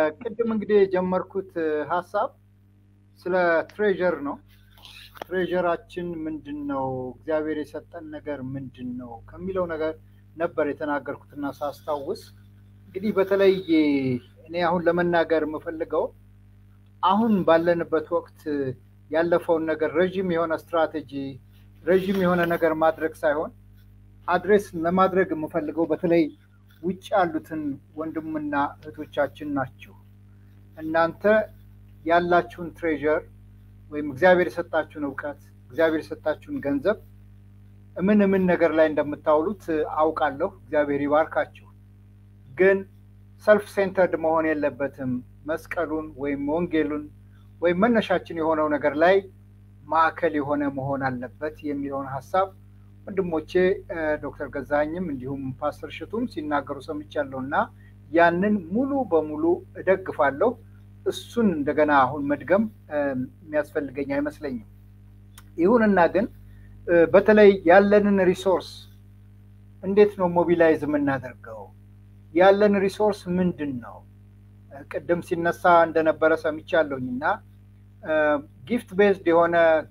ቅድም እንግዲህ የጀመርኩት ሀሳብ ስለ ትሬዠር ነው። ትሬዠራችን ምንድን ነው? እግዚአብሔር የሰጠን ነገር ምንድን ነው ከሚለው ነገር ነበር የተናገርኩትና ሳስታውስ እንግዲህ በተለይ እኔ አሁን ለመናገር የምፈልገው አሁን ባለንበት ወቅት ያለፈውን ነገር ረዥም የሆነ ስትራቴጂ ረዥም የሆነ ነገር ማድረግ ሳይሆን አድሬስ ለማድረግ የምፈልገው በተለይ ውጭ ያሉትን ወንድምና እህቶቻችን ናቸው። እናንተ ያላችሁን ትሬዠር ወይም እግዚአብሔር የሰጣችሁን እውቀት፣ እግዚአብሔር የሰጣችሁን ገንዘብ ምን ምን ነገር ላይ እንደምታውሉት አውቃለሁ። እግዚአብሔር ይባርካችሁ። ግን ሰልፍ ሴንተርድ መሆን የለበትም። መስቀሉን ወይም ወንጌሉን ወይም መነሻችን የሆነው ነገር ላይ ማዕከል የሆነ መሆን አለበት የሚለውን ሀሳብ ወንድሞቼ ዶክተር ገዛኸኝም እንዲሁም ፓስተር ሽቱም ሲናገሩ ሰምቻለሁ እና ያንን ሙሉ በሙሉ እደግፋለሁ። እሱን እንደገና አሁን መድገም የሚያስፈልገኝ አይመስለኝም። ይሁንና ግን በተለይ ያለንን ሪሶርስ እንዴት ነው ሞቢላይዝ የምናደርገው? ያለን ሪሶርስ ምንድን ነው? ቅድም ሲነሳ እንደነበረ ሰምቻለሁኝ እና ጊፍት ቤዝድ የሆነ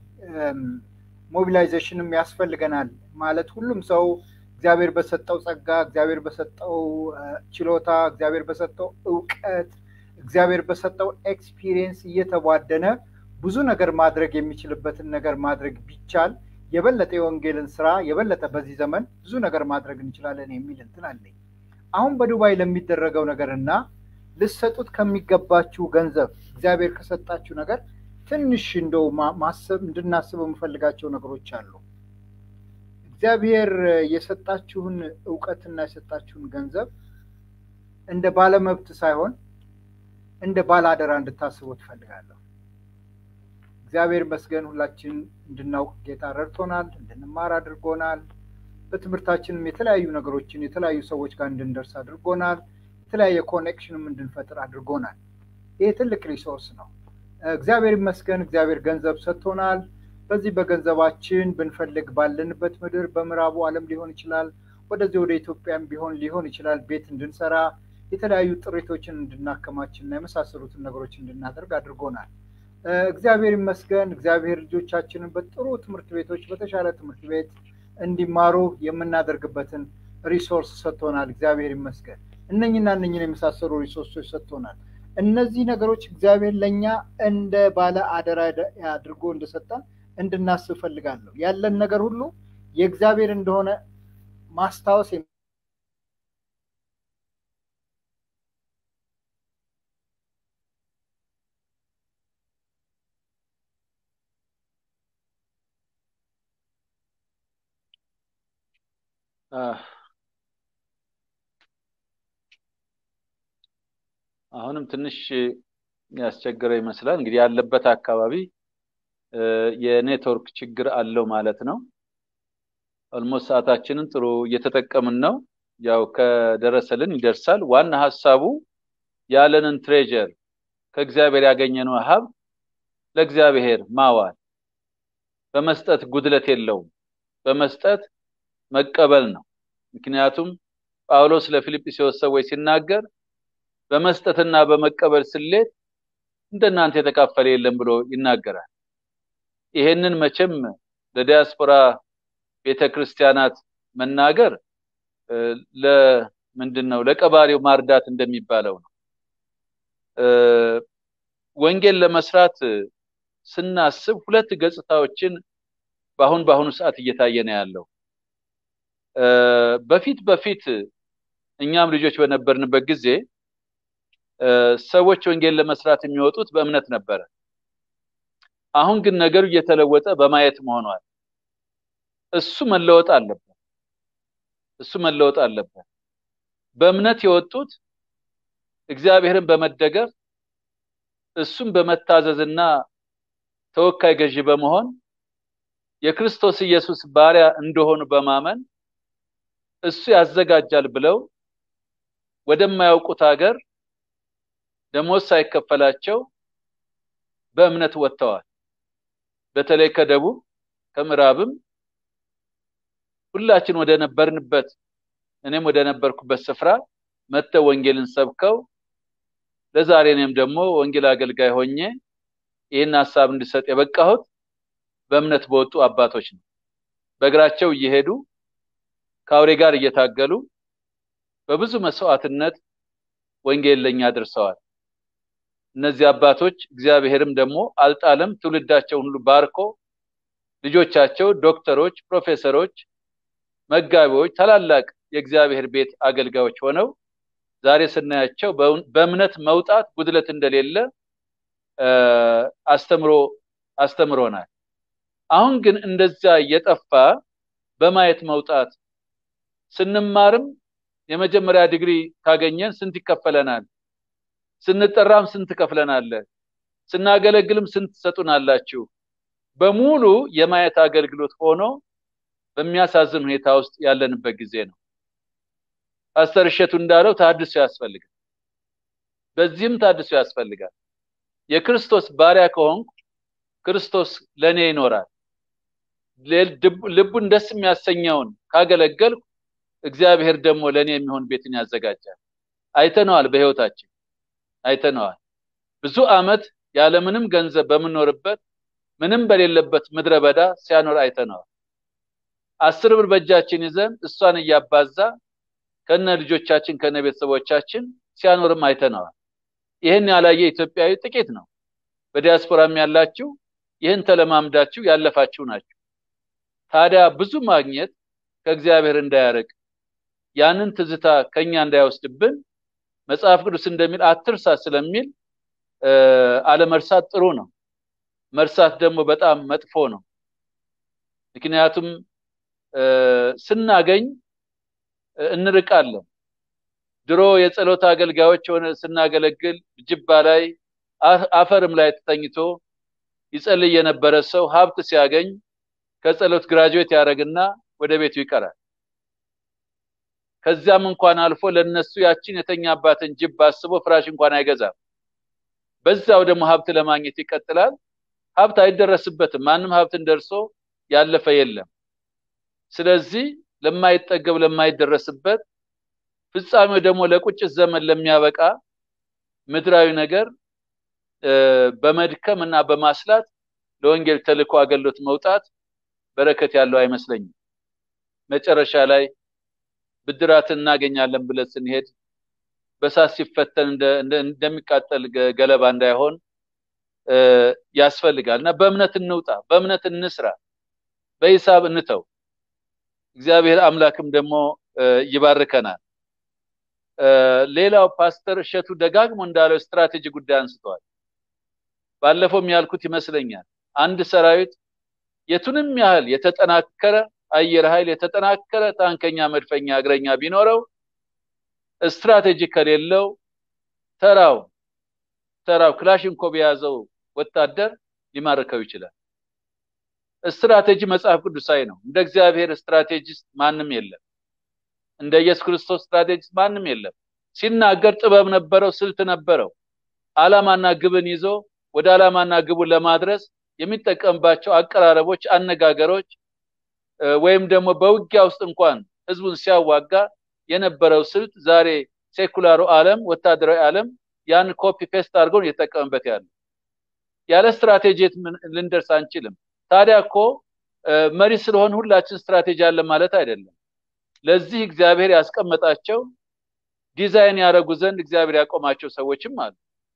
ሞቢላይዜሽንም ያስፈልገናል። ማለት ሁሉም ሰው እግዚአብሔር በሰጠው ጸጋ፣ እግዚአብሔር በሰጠው ችሎታ፣ እግዚአብሔር በሰጠው እውቀት፣ እግዚአብሔር በሰጠው ኤክስፒሪየንስ እየተቧደነ ብዙ ነገር ማድረግ የሚችልበትን ነገር ማድረግ ቢቻል የበለጠ የወንጌልን ስራ የበለጠ በዚህ ዘመን ብዙ ነገር ማድረግ እንችላለን የሚል እንትን አለኝ። አሁን በዱባይ ለሚደረገው ነገር እና ልሰጡት ከሚገባችሁ ገንዘብ እግዚአብሔር ከሰጣችሁ ነገር ትንሽ እንደው ማሰብ እንድናስብ የምፈልጋቸው ነገሮች አሉ። እግዚአብሔር የሰጣችሁን እውቀትና የሰጣችሁን ገንዘብ እንደ ባለመብት ሳይሆን እንደ ባለአደራ እንድታስቡ ትፈልጋለሁ። እግዚአብሔር ይመስገን ሁላችን እንድናውቅ ጌታ ረድቶናል፣ እንድንማር አድርጎናል። በትምህርታችንም የተለያዩ ነገሮችን የተለያዩ ሰዎች ጋር እንድንደርስ አድርጎናል። የተለያየ ኮኔክሽንም እንድንፈጥር አድርጎናል። ይህ ትልቅ ሪሶርስ ነው። እግዚአብሔር ይመስገን። እግዚአብሔር ገንዘብ ሰጥቶናል። በዚህ በገንዘባችን ብንፈልግ ባለንበት ምድር በምዕራቡ ዓለም ሊሆን ይችላል፣ ወደዚህ ወደ ኢትዮጵያም ቢሆን ሊሆን ይችላል፣ ቤት እንድንሰራ የተለያዩ ጥሪቶችን እንድናከማችና የመሳሰሉትን ነገሮች እንድናደርግ አድርጎናል። እግዚአብሔር ይመስገን። እግዚአብሔር ልጆቻችንን በጥሩ ትምህርት ቤቶች በተሻለ ትምህርት ቤት እንዲማሩ የምናደርግበትን ሪሶርስ ሰጥቶናል። እግዚአብሔር ይመስገን። እነኝና እነኝን የመሳሰሉ ሪሶርሶች ሰጥቶናል። እነዚህ ነገሮች እግዚአብሔር ለእኛ እንደ ባለ አደራ አድርጎ እንደሰጠን እንድናስብ ፈልጋለሁ። ያለን ነገር ሁሉ የእግዚአብሔር እንደሆነ ማስታወስ አሁንም ትንሽ ያስቸገረ ይመስላል። እንግዲህ ያለበት አካባቢ የኔትወርክ ችግር አለው ማለት ነው። ኦልሞስት ሰዓታችንን ጥሩ እየተጠቀምን ነው። ያው ከደረሰልን ይደርሳል። ዋና ሀሳቡ ያለንን ትሬጀር ከእግዚአብሔር ያገኘነው ሀብት ለእግዚአብሔር ማዋል፣ በመስጠት ጉድለት የለውም። በመስጠት መቀበል ነው። ምክንያቱም ጳውሎስ ለፊልጵስዩስ ሰዎች ሲናገር በመስጠትና በመቀበል ስሌት እንደናንተ የተካፈለ የለም ብሎ ይናገራል። ይሄንን መቼም ለዲያስፖራ ቤተክርስቲያናት መናገር ለምንድን ነው ለቀባሪው ማርዳት እንደሚባለው ነው። ወንጌል ለመስራት ስናስብ ሁለት ገጽታዎችን በአሁን በአሁኑ ሰዓት እየታየ ነው ያለው። በፊት በፊት እኛም ልጆች በነበርንበት ጊዜ ሰዎች ወንጌል ለመስራት የሚወጡት በእምነት ነበረ። አሁን ግን ነገሩ እየተለወጠ በማየት ሆኗል። እሱ መለወጥ አለበት። እሱ መለወጥ አለበት። በእምነት የወጡት እግዚአብሔርን በመደገፍ እሱም በመታዘዝና ተወካይ ገዢ በመሆን የክርስቶስ ኢየሱስ ባሪያ እንደሆኑ በማመን እሱ ያዘጋጃል ብለው ወደማያውቁት ሀገር ደሞዝ ሳይከፈላቸው በእምነት ወጥተዋል። በተለይ ከደቡብ ከምዕራብም ሁላችን ወደ ነበርንበት እኔም ወደ ነበርኩበት ስፍራ መጥተው ወንጌልን ሰብከው ለዛሬ እኔም ደግሞ ወንጌል አገልጋይ ሆኜ ይህን ሀሳብ እንድሰጥ የበቃሁት በእምነት በወጡ አባቶች ነው። በእግራቸው እየሄዱ ከአውሬ ጋር እየታገሉ በብዙ መስዋዕትነት ወንጌል ለኛ አድርሰዋል። እነዚህ አባቶች እግዚአብሔርም ደግሞ አልጣለም፣ ትውልዳቸውን ሁሉ ባርኮ ልጆቻቸው ዶክተሮች፣ ፕሮፌሰሮች፣ መጋቢዎች፣ ታላላቅ የእግዚአብሔር ቤት አገልጋዮች ሆነው ዛሬ ስናያቸው በእምነት መውጣት ጉድለት እንደሌለ አስተምሮ አስተምሮናል። አሁን ግን እንደዛ እየጠፋ በማየት መውጣት ስንማርም የመጀመሪያ ዲግሪ ካገኘን ስንት ይከፈለናል? ስንጠራም ስንት ከፍለናል? ስናገለግልም ስንት ትሰጡናላችሁ? በሙሉ የማየት አገልግሎት ሆኖ በሚያሳዝን ሁኔታ ውስጥ ያለንበት ጊዜ ነው። ፓስተር እሸቱ እንዳለው ታድሶ ያስፈልጋል። በዚህም ታድሶ ያስፈልጋል። የክርስቶስ ባሪያ ከሆንኩ ክርስቶስ ለእኔ ይኖራል። ልቡን ደስ የሚያሰኘውን ካገለገልኩ እግዚአብሔር ደግሞ ለእኔ የሚሆን ቤትን ያዘጋጃል። አይተነዋል፣ በህይወታችን አይተነዋል። ብዙ አመት ያለምንም ገንዘብ በምኖርበት ምንም በሌለበት ምድረ በዳ ሲያኖር አይተነዋል። አስር ብር በእጃችን ይዘን እሷን እያባዛ ከነ ልጆቻችን ከነ ቤተሰቦቻችን ሲያኖርም አይተነዋል። ይህን ያላየ ኢትዮጵያዊ ጥቂት ነው። በዲያስፖራም ያላችሁ ይህን ተለማምዳችሁ ያለፋችሁ ናችሁ። ታዲያ ብዙ ማግኘት ከእግዚአብሔር እንዳያርቅ ያንን ትዝታ ከኛ እንዳይወስድብን መጽሐፍ ቅዱስ እንደሚል አትርሳ ስለሚል አለመርሳት ጥሩ ነው። መርሳት ደግሞ በጣም መጥፎ ነው። ምክንያቱም ስናገኝ እንርቃለን። ድሮ የጸሎት አገልጋዮች ሆነ ስናገለግል ጅባ ላይ አፈርም ላይ ተተኝቶ ይጸልይ የነበረ ሰው ሀብት ሲያገኝ ከጸሎት ግራጁዌት ያደረግና ወደ ቤቱ ይቀራል። ከዚያም እንኳን አልፎ ለነሱ ያችን የተኛባትን ጅብ አስቦ ፍራሽ እንኳን አይገዛም። በዛው ደግሞ ሀብት ለማግኘት ይቀጥላል። ሀብት አይደረስበትም። ማንም ሀብትን ደርሶ ያለፈ የለም። ስለዚህ ለማይጠገብ ለማይደረስበት ፍጻሜው ደግሞ ለቁጭት ዘመን ለሚያበቃ ምድራዊ ነገር በመድከም እና በማስላት ለወንጌል ተልእኮ አገልግሎት መውጣት በረከት ያለው አይመስለኝም። መጨረሻ ላይ ብድራትን እናገኛለን ብለን ስንሄድ በሳት ሲፈተን እንደሚቃጠል ገለባ እንዳይሆን ያስፈልጋል እና በእምነት እንውጣ፣ በእምነት እንስራ፣ በሂሳብ እንተው። እግዚአብሔር አምላክም ደግሞ ይባርከናል። ሌላው ፓስተር እሸቱ ደጋግሞ እንዳለው ስትራቴጂ ጉዳይ አንስተዋል። ባለፈውም ያልኩት ይመስለኛል አንድ ሰራዊት የቱንም ያህል የተጠናከረ አየር ኃይል የተጠናከረ ታንከኛ፣ መድፈኛ፣ እግረኛ ቢኖረው ስትራቴጂ ከሌለው ተራው ተራው ክላሽንኮቭ የያዘው ወታደር ሊማርከው ይችላል። ስትራቴጂ መጽሐፍ ቅዱሳዊ ነው። እንደ እግዚአብሔር ስትራቴጂስት ማንም የለም። እንደ ኢየሱስ ክርስቶስ ስትራቴጂስት ማንም የለም። ሲናገር ጥበብ ነበረው፣ ስልት ነበረው። ዓላማና ግብን ይዞ ወደ ዓላማና ግቡን ለማድረስ የሚጠቀምባቸው አቀራረቦች፣ አነጋገሮች ወይም ደግሞ በውጊያ ውስጥ እንኳን ህዝቡን ሲያዋጋ የነበረው ስልት ዛሬ ሴኩላሩ ዓለም ወታደራዊ ዓለም ያን ኮፒ ፔስት አድርገው እየተጠቀምበት ያለ ያለ ስትራቴጂ ልንደርስ አንችልም። ታዲያ እኮ መሪ ስለሆን ሁላችን ስትራቴጂ አለ ማለት አይደለም። ለዚህ እግዚአብሔር ያስቀመጣቸው ዲዛይን ያደረጉ ዘንድ እግዚአብሔር ያቆማቸው ሰዎችም አሉ።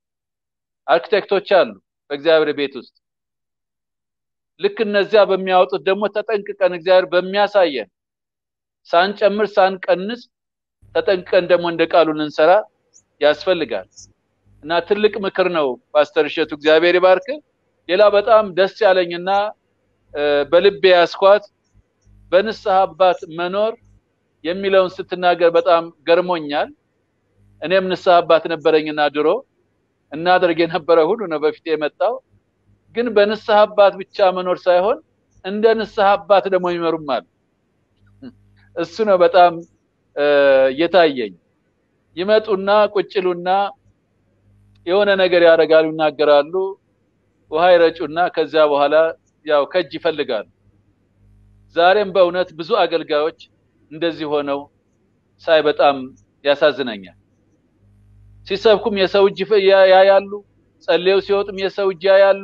አርኪቴክቶች አሉ በእግዚአብሔር ቤት ውስጥ። ልክ እነዚያ በሚያወጡት ደግሞ ተጠንቅቀን እግዚአብሔር በሚያሳየን ሳንጨምር ሳንቀንስ ተጠንቅቀን ደግሞ እንደ ቃሉ ልንሰራ ያስፈልጋል እና ትልቅ ምክር ነው ፓስተር እሸቱ እግዚአብሔር ይባርክ። ሌላ በጣም ደስ ያለኝና በልቤ ያስኳት በንስሐ አባት መኖር የሚለውን ስትናገር በጣም ገርሞኛል። እኔም ንስሐ አባት ነበረኝና ድሮ እናደርግ የነበረ ሁሉ ነው በፊት የመጣው። ግን በንስሐ አባት ብቻ መኖር ሳይሆን እንደ ንስሐ አባት ደግሞ ይመሩም አሉ። እሱ ነው በጣም የታየኝ። ይመጡና ቁጭሉና የሆነ ነገር ያደርጋሉ፣ ይናገራሉ፣ ውሃ ይረጩና ከዚያ በኋላ ያው ከእጅ ይፈልጋሉ። ዛሬም በእውነት ብዙ አገልጋዮች እንደዚህ ሆነው ሳይ በጣም ያሳዝነኛል። ሲሰብኩም የሰው እጅ ያያሉ፣ ጸልየው ሲወጡም የሰው እጅ ያያሉ።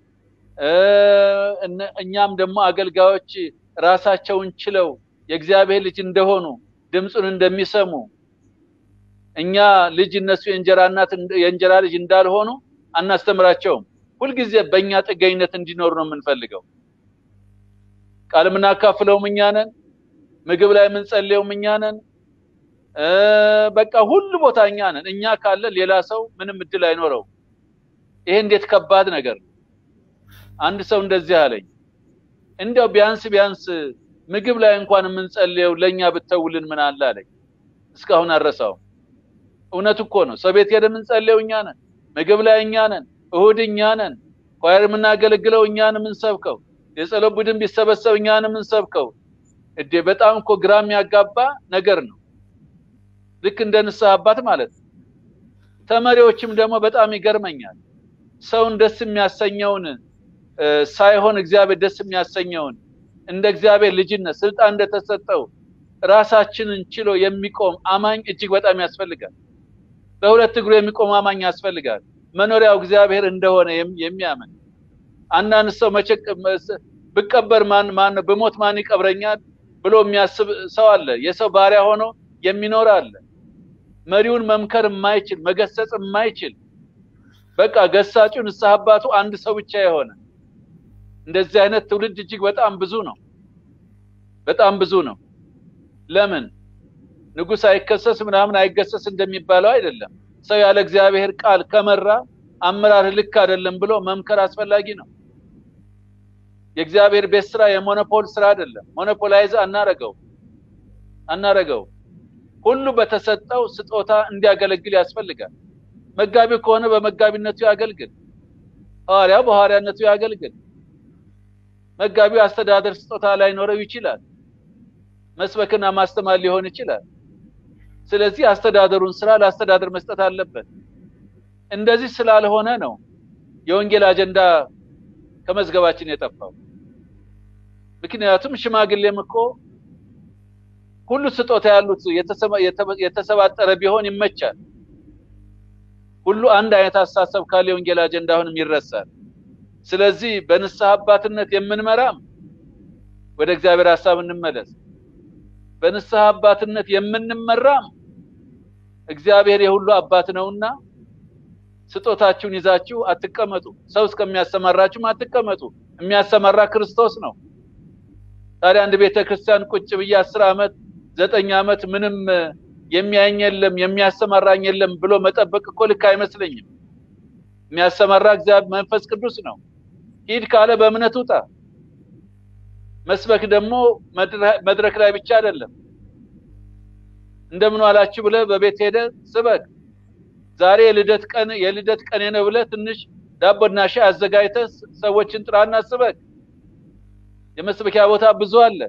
እኛም ደግሞ አገልጋዮች ራሳቸውን ችለው የእግዚአብሔር ልጅ እንደሆኑ ድምፁን እንደሚሰሙ እኛ ልጅ እነሱ የእንጀራ እናት የእንጀራ ልጅ እንዳልሆኑ አናስተምራቸውም። ሁልጊዜ በእኛ ጥገኝነት እንዲኖሩ ነው የምንፈልገው። ቃል የምናካፍለውም እኛ ነን። ምግብ ላይ የምንጸልየውም እኛ ነን። በቃ ሁሉ ቦታ እኛ ነን። እኛ ካለ ሌላ ሰው ምንም እድል አይኖረው። ይሄ እንዴት ከባድ ነገር ነው። አንድ ሰው እንደዚህ አለኝ፣ እንዲያው ቢያንስ ቢያንስ ምግብ ላይ እንኳን የምንጸልየው ለእኛ ብተውልን ምን አለ አለኝ። እስካሁን አረሳውም። እውነት እኮ ነው። ሰው ቤት ሄደን የምንጸልየው እኛ ነን። ምግብ ላይ እኛ ነን። እሁድ እኛ ነን። ኳየር የምናገለግለው እኛን የምንሰብከው የጸሎት ቡድን ቢሰበሰብ እኛን የምንሰብከው እዴ በጣም እኮ ግራ የሚያጋባ ነገር ነው። ልክ እንደ ንስሐ አባት ማለት ነው። ተመሪዎችም ደግሞ በጣም ይገርመኛል። ሰውን ደስ የሚያሰኘውን ሳይሆን እግዚአብሔር ደስ የሚያሰኘውን እንደ እግዚአብሔር ልጅነት ስልጣን እንደተሰጠው ራሳችንን ችሎ የሚቆም አማኝ እጅግ በጣም ያስፈልጋል። በሁለት እግሩ የሚቆም አማኝ ያስፈልጋል። መኖሪያው እግዚአብሔር እንደሆነ የሚያምን አንዳንድ ሰው መቼ ብቀበር ማን ማን ብሞት ማን ይቀብረኛል ብሎ የሚያስብ ሰው አለ። የሰው ባሪያ ሆኖ የሚኖር አለ። መሪውን መምከር የማይችል መገሰጽ የማይችል በቃ ገሳጩ ንስሐ አባቱ አንድ ሰው ብቻ የሆነ እንደዚህ አይነት ትውልድ እጅግ በጣም ብዙ ነው። በጣም ብዙ ነው። ለምን ንጉሥ አይከሰስ ምናምን አይገሰስ እንደሚባለው አይደለም። ሰው ያለ እግዚአብሔር ቃል ከመራ አመራር ልክ አይደለም ብሎ መምከር አስፈላጊ ነው። የእግዚአብሔር ቤት ስራ የሞኖፖል ስራ አይደለም። ሞኖፖላይዝ አናረገው አናረገው። ሁሉ በተሰጠው ስጦታ እንዲያገለግል ያስፈልጋል። መጋቢ ከሆነ በመጋቢነቱ ያገልግል። ሐዋርያው በሐዋርያነቱ ያገልግል። መጋቢው አስተዳደር ስጦታ ላይኖረው ይችላል። መስበክና ማስተማር ሊሆን ይችላል። ስለዚህ አስተዳደሩን ስራ ለአስተዳደር መስጠት አለበት። እንደዚህ ስላልሆነ ነው የወንጌል አጀንዳ ከመዝገባችን የጠፋው። ምክንያቱም ሽማግሌም እኮ ሁሉ ስጦታ ያሉት የተሰባጠረ ቢሆን ይመቻል። ሁሉ አንድ አይነት አስተሳሰብ ካለ የወንጌል አጀንዳ አሁንም ይረሳል። ስለዚህ በንስሐ አባትነት የምንመራም ወደ እግዚአብሔር ሀሳብ እንመለስ። በንስሐ አባትነት የምንመራም እግዚአብሔር የሁሉ አባት ነውና ስጦታችሁን ይዛችሁ አትቀመጡ። ሰው እስከሚያሰማራችሁም አትቀመጡ። የሚያሰማራ ክርስቶስ ነው። ታዲያ አንድ ቤተ ክርስቲያን ቁጭ ብዬ አስር ዓመት ዘጠኝ ዓመት ምንም የሚያየኝ የለም የሚያሰማራኝ የለም ብሎ መጠበቅ እኮ ልክ አይመስለኝም። የሚያሰማራ እግዚአብሔር መንፈስ ቅዱስ ነው። ሂድ ካለ በእምነት ውጣ። መስበክ ደግሞ መድረክ ላይ ብቻ አይደለም። እንደምን ዋላችሁ ብለህ በቤት ሄደ ስበክ። ዛሬ የልደት ቀን የልደት ቀኔ ነው ብለህ ትንሽ ዳቦና ሻይ አዘጋጅተህ ሰዎችን ጥራና ስበክ። የመስበኪያ ቦታ ብዙ አለ።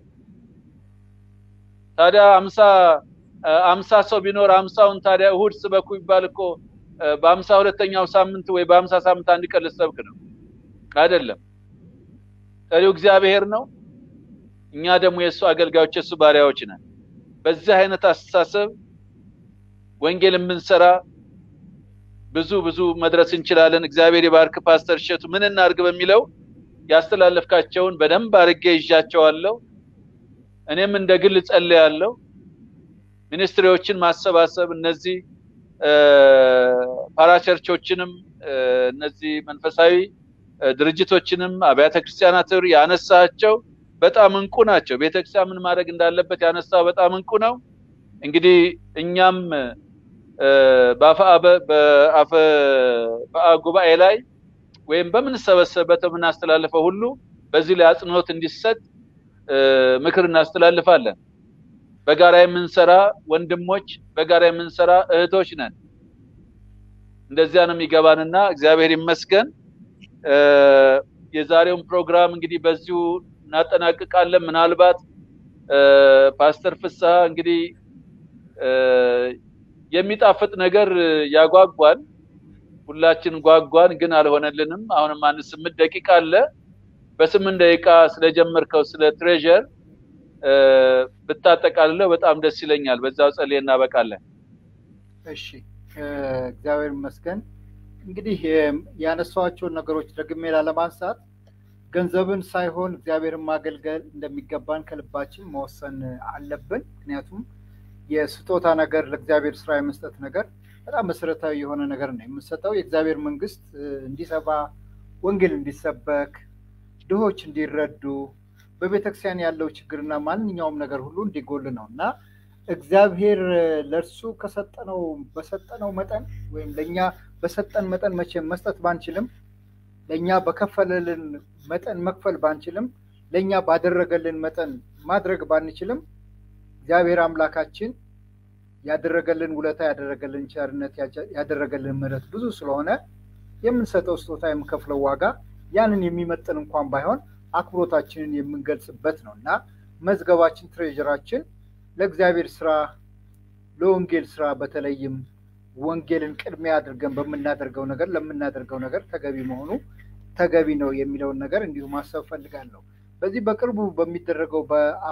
ታዲያ አምሳ አምሳ ሰው ቢኖር አምሳውን ታዲያ እሁድ ስበኩ ይባል እኮ በአምሳ ሁለተኛው ሳምንት ወይ በአምሳ ሳምንት አንድ ቀን ልሰብክ ነው አይደለም። ጠሪው እግዚአብሔር ነው። እኛ ደግሞ የእሱ አገልጋዮች የእሱ ባሪያዎች ነን። በዚህ አይነት አስተሳሰብ ወንጌል የምንሰራ ብዙ ብዙ መድረስ እንችላለን። እግዚአብሔር የባርክ ፓስተር እሸቱ ምን እናድርግ በሚለው ያስተላለፍካቸውን በደንብ አድርጌ ይዣቸዋለሁ። እኔም እንደ ግል ጸልያለሁ። ሚኒስትሪዎችን ማሰባሰብ እነዚህ ፓራቸርቾችንም እነዚህ መንፈሳዊ ድርጅቶችንም አብያተ ክርስቲያናት ያነሳቸው በጣም እንቁ ናቸው። ቤተክርስቲያን ምን ማድረግ እንዳለበት ያነሳው በጣም እንቁ ነው። እንግዲህ እኛም በአፈ ጉባኤ ላይ ወይም በምንሰበሰብበት የምናስተላልፈው ሁሉ በዚህ ላይ አጽንኦት እንዲሰጥ ምክር እናስተላልፋለን። በጋራ የምንሰራ ወንድሞች፣ በጋራ የምንሰራ እህቶች ነን። እንደዚያ ነው የሚገባንና እግዚአብሔር ይመስገን። የዛሬውን ፕሮግራም እንግዲህ በዚሁ እናጠናቅቃለን። ምናልባት ፓስተር ፍስሐ እንግዲህ የሚጣፍጥ ነገር ያጓጓል። ሁላችን ጓጓን፣ ግን አልሆነልንም። አሁንም አንድ ስምንት ደቂቃ አለ። በስምንት ደቂቃ ስለጀመርከው ስለ ትሬዠር ብታጠቃልለው በጣም ደስ ይለኛል። በዛው ጸልዬ እናበቃለን። እሺ እግዚአብሔር ይመስገን። እንግዲህ ያነሷቸውን ነገሮች ደግሜ ላለማንሳት ገንዘብን ሳይሆን እግዚአብሔርን ማገልገል እንደሚገባን ከልባችን መወሰን አለብን። ምክንያቱም የስጦታ ነገር ለእግዚአብሔር ስራ የመስጠት ነገር በጣም መሰረታዊ የሆነ ነገር ነው። የምንሰጠው የእግዚአብሔር መንግስት እንዲሰፋ፣ ወንጌል እንዲሰበክ፣ ድሆች እንዲረዱ፣ በቤተክርስቲያን ያለው ችግርና ማንኛውም ነገር ሁሉ እንዲጎል ነው እና እግዚአብሔር ለእርሱ ከሰጠነው በሰጠነው መጠን ወይም ለእኛ በሰጠን መጠን መቼም መስጠት ባንችልም ለእኛ በከፈለልን መጠን መክፈል ባንችልም ለእኛ ባደረገልን መጠን ማድረግ ባንችልም እግዚአብሔር አምላካችን ያደረገልን ውለታ ያደረገልን ቸርነት ያደረገልን ምሕረት ብዙ ስለሆነ የምንሰጠው ስጦታ የምንከፍለው ዋጋ ያንን የሚመጥን እንኳን ባይሆን አክብሮታችንን የምንገልጽበት ነው እና መዝገባችን ትሬዥራችን ለእግዚአብሔር ስራ ለወንጌል ስራ በተለይም ወንጌልን ቅድሚያ አድርገን በምናደርገው ነገር ለምናደርገው ነገር ተገቢ መሆኑ ተገቢ ነው የሚለውን ነገር እንዲሁ ማሰብ ፈልጋለሁ። በዚህ በቅርቡ በሚደረገው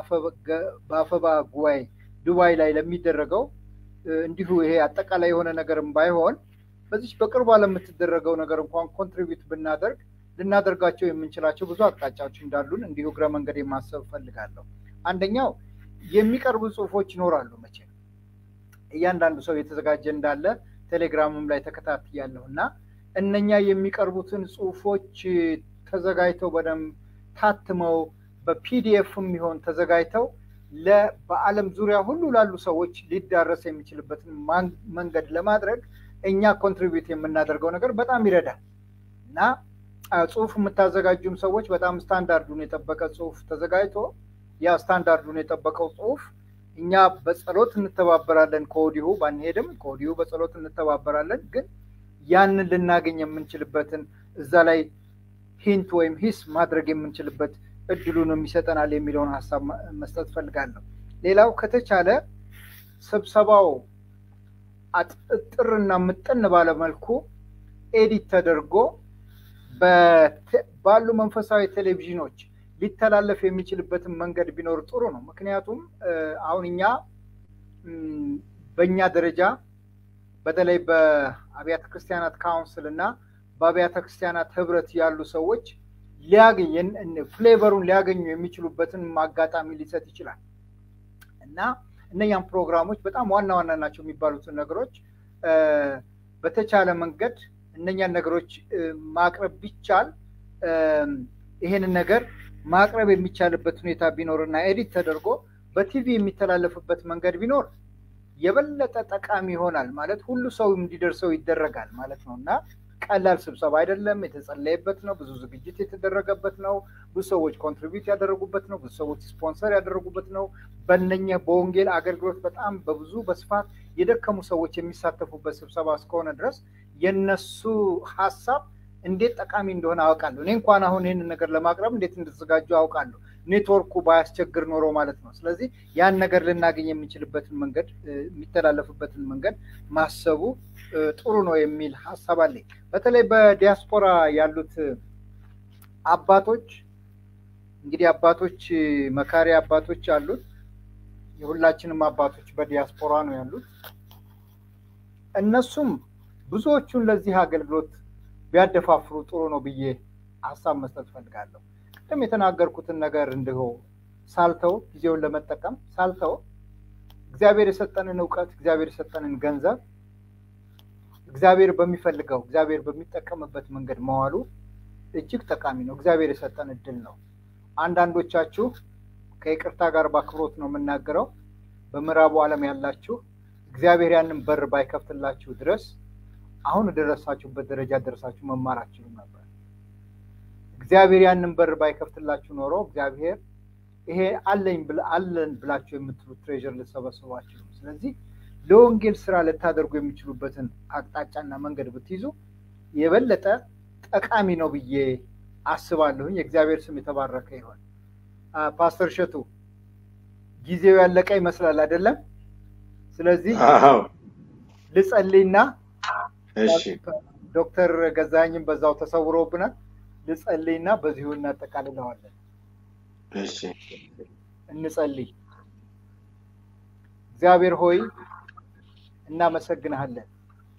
በአፈባ ጉባኤ ዱባይ ላይ ለሚደረገው እንዲሁ ይሄ አጠቃላይ የሆነ ነገርም ባይሆን በዚች በቅርቧ ለምትደረገው ነገር እንኳን ኮንትሪቢዩት ብናደርግ ልናደርጋቸው የምንችላቸው ብዙ አቅጣጫዎች እንዳሉን እንዲሁ እግረ መንገድ ማሰብ ፈልጋለሁ። አንደኛው የሚቀርቡ ጽሁፎች ይኖራሉ። መቼ እያንዳንዱ ሰው የተዘጋጀ እንዳለ ቴሌግራምም ላይ ተከታትያለሁ እና እነኛ የሚቀርቡትን ጽሁፎች ተዘጋጅተው በደንብ ታትመው በፒዲኤፍም ይሆን ተዘጋጅተው በዓለም ዙሪያ ሁሉ ላሉ ሰዎች ሊዳረስ የሚችልበትን መንገድ ለማድረግ እኛ ኮንትሪቢዩት የምናደርገው ነገር በጣም ይረዳል እና ጽሁፍ የምታዘጋጁም ሰዎች በጣም ስታንዳርዱን የጠበቀ ጽሁፍ ተዘጋጅቶ ያ ስታንዳርዱን የጠበቀው ጽሁፍ እኛ በጸሎት እንተባበራለን። ከወዲሁ ባንሄድም ከወዲሁ በጸሎት እንተባበራለን። ግን ያንን ልናገኝ የምንችልበትን እዛ ላይ ሂንት ወይም ሂስ ማድረግ የምንችልበት እድሉንም ይሰጠናል የሚለውን ሀሳብ መስጠት ፈልጋለሁ። ሌላው ከተቻለ ስብሰባው አጥጥርና ምጥን ባለመልኩ ኤዲት ተደርጎ ባሉ መንፈሳዊ ቴሌቪዥኖች ሊተላለፍ የሚችልበትን መንገድ ቢኖር ጥሩ ነው። ምክንያቱም አሁን እኛ በእኛ ደረጃ በተለይ በአብያተ ክርስቲያናት ካውንስል እና በአብያተ ክርስቲያናት ህብረት ያሉ ሰዎች ሊያገኝ ፍሌቨሩን ሊያገኙ የሚችሉበትን አጋጣሚ ሊሰጥ ይችላል እና እነኛም ፕሮግራሞች በጣም ዋና ዋና ናቸው የሚባሉትን ነገሮች በተቻለ መንገድ እነኛን ነገሮች ማቅረብ ቢቻል ይሄንን ነገር ማቅረብ የሚቻልበት ሁኔታ ቢኖር እና ኤዲት ተደርጎ በቲቪ የሚተላለፍበት መንገድ ቢኖር የበለጠ ጠቃሚ ይሆናል። ማለት ሁሉ ሰው እንዲደርሰው ይደረጋል ማለት ነው እና ቀላል ስብሰባ አይደለም። የተጸለየበት ነው። ብዙ ዝግጅት የተደረገበት ነው። ብዙ ሰዎች ኮንትሪቢዩት ያደረጉበት ነው። ብዙ ሰዎች ስፖንሰር ያደረጉበት ነው። በነኛ በወንጌል አገልግሎት በጣም በብዙ በስፋት የደከሙ ሰዎች የሚሳተፉበት ስብሰባ እስከሆነ ድረስ የነሱ ሀሳብ እንዴት ጠቃሚ እንደሆነ አውቃለሁ። እኔ እንኳን አሁን ይህንን ነገር ለማቅረብ እንዴት እንደተዘጋጁ አውቃለሁ። ኔትወርኩ ባያስቸግር ኖሮ ማለት ነው። ስለዚህ ያን ነገር ልናገኝ የምንችልበትን መንገድ የሚተላለፍበትን መንገድ ማሰቡ ጥሩ ነው የሚል ሀሳብ አለኝ። በተለይ በዲያስፖራ ያሉት አባቶች እንግዲህ አባቶች መካሪ አባቶች አሉት። የሁላችንም አባቶች በዲያስፖራ ነው ያሉት። እነሱም ብዙዎቹን ለዚህ አገልግሎት ቢያደፋፍሩ ጥሩ ነው ብዬ ሀሳብ መስጠት ፈልጋለሁ። ቅድም የተናገርኩትን ነገር እንዲሁ ሳልተው ጊዜውን ለመጠቀም ሳልተው እግዚአብሔር የሰጠንን እውቀት እግዚአብሔር የሰጠንን ገንዘብ እግዚአብሔር በሚፈልገው እግዚአብሔር በሚጠቀምበት መንገድ መዋሉ እጅግ ጠቃሚ ነው። እግዚአብሔር የሰጠን እድል ነው። አንዳንዶቻችሁ ከይቅርታ ጋር በአክብሮት ነው የምናገረው፣ በምዕራቡ ዓለም ያላችሁ እግዚአብሔር ያንን በር ባይከፍትላችሁ ድረስ አሁን ደረሳችሁበት ደረጃ ደረሳችሁ መማር አትችሉም ነበር። እግዚአብሔር ያንን በር ባይከፍትላችሁ ኖሮ እግዚአብሔር ይሄ አለኝ አለን ብላችሁ የምትሉት ትሬዥር ልትሰበስቡ አትችሉም። ስለዚህ ለወንጌል ስራ ልታደርጉ የሚችሉበትን አቅጣጫና መንገድ ብትይዙ የበለጠ ጠቃሚ ነው ብዬ አስባለሁኝ። የእግዚአብሔር ስም የተባረከ ይሆን። ፓስተር እሸቱ ጊዜው ያለቀ ይመስላል አይደለም? ስለዚህ ልጸልይና ዶክተር ገዛኸኝም በዛው ተሰውሮብናል። ልጸልይና በዚሁ እናጠቃልለዋለን። እንጸልይ። እግዚአብሔር ሆይ እናመሰግንሃለን።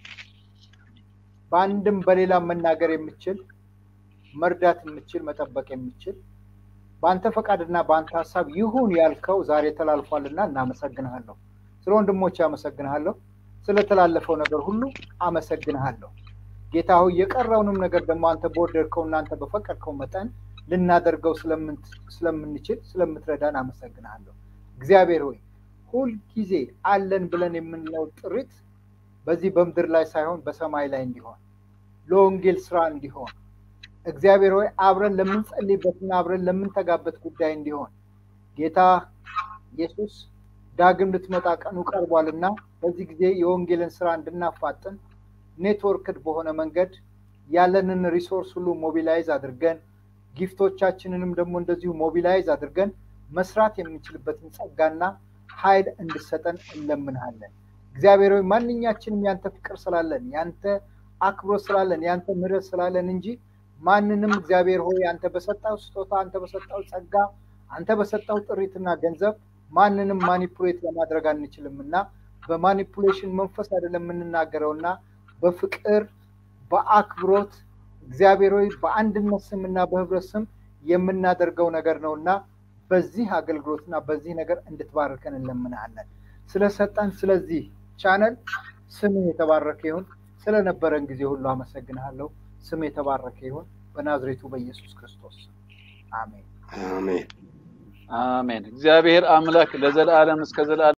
በአንድም በሌላ መናገር የምችል መርዳት የምችል መጠበቅ የምችል በአንተ ፈቃድና በአንተ ሀሳብ ይሁን ያልከው ዛሬ ተላልፏልና እናመሰግንሃለሁ። ስለ ወንድሞች አመሰግንሃለሁ። ስለተላለፈው ነገር ሁሉ አመሰግንሃለሁ። ጌታ ሆይ የቀረውንም ነገር ደግሞ አንተ በወደድከው እናንተ በፈቀድከው መጠን ልናደርገው ስለምንችል ስለምትረዳን አመሰግንሃለሁ። እግዚአብሔር ሆይ ሁልጊዜ አለን ብለን የምንለው ጥሪት በዚህ በምድር ላይ ሳይሆን በሰማይ ላይ እንዲሆን ለወንጌል ስራ እንዲሆን እግዚአብሔር ሆይ አብረን ለምንጸልይበትና አብረን ለምንተጋበት ጉዳይ እንዲሆን ጌታ ኢየሱስ ዳግም ልትመጣ ቀኑ ቀርቧልና በዚህ ጊዜ የወንጌልን ስራ እንድናፋጥን ኔትወርክድ በሆነ መንገድ ያለንን ሪሶርስ ሁሉ ሞቢላይዝ አድርገን ጊፍቶቻችንንም ደግሞ እንደዚሁ ሞቢላይዝ አድርገን መስራት የምንችልበትን ጸጋና ኃይል እንድሰጠን እንለምንሃለን። እግዚአብሔር ሆይ ማንኛችንም ያንተ ፍቅር ስላለን ያንተ አክብሮት ስላለን ያንተ ምሕረት ስላለን እንጂ ማንንም እግዚአብሔር ሆይ አንተ በሰጠው ስጦታ አንተ በሰጠው ጸጋ አንተ በሰጠው ጥሪትና ገንዘብ ማንንም ማኒፑሌት ለማድረግ አንችልም እና በማኒፑሌሽን መንፈስ አይደለም የምንናገረው እና በፍቅር በአክብሮት እግዚአብሔር ሆይ በአንድነት ስም እና በህብረት ስም የምናደርገው ነገር ነው እና በዚህ አገልግሎትና በዚህ ነገር እንድትባርከን እንለምናለን። ስለሰጠን ስለዚህ ቻነል ስምህ የተባረከ ይሁን። ስለነበረን ጊዜ ሁሉ አመሰግንሃለሁ። ስም የተባረከ ይሁን በናዝሬቱ በኢየሱስ ክርስቶስ አሜን። አሜን። አሜን። እግዚአብሔር አምላክ ለዘላለም እስከ ዘላለም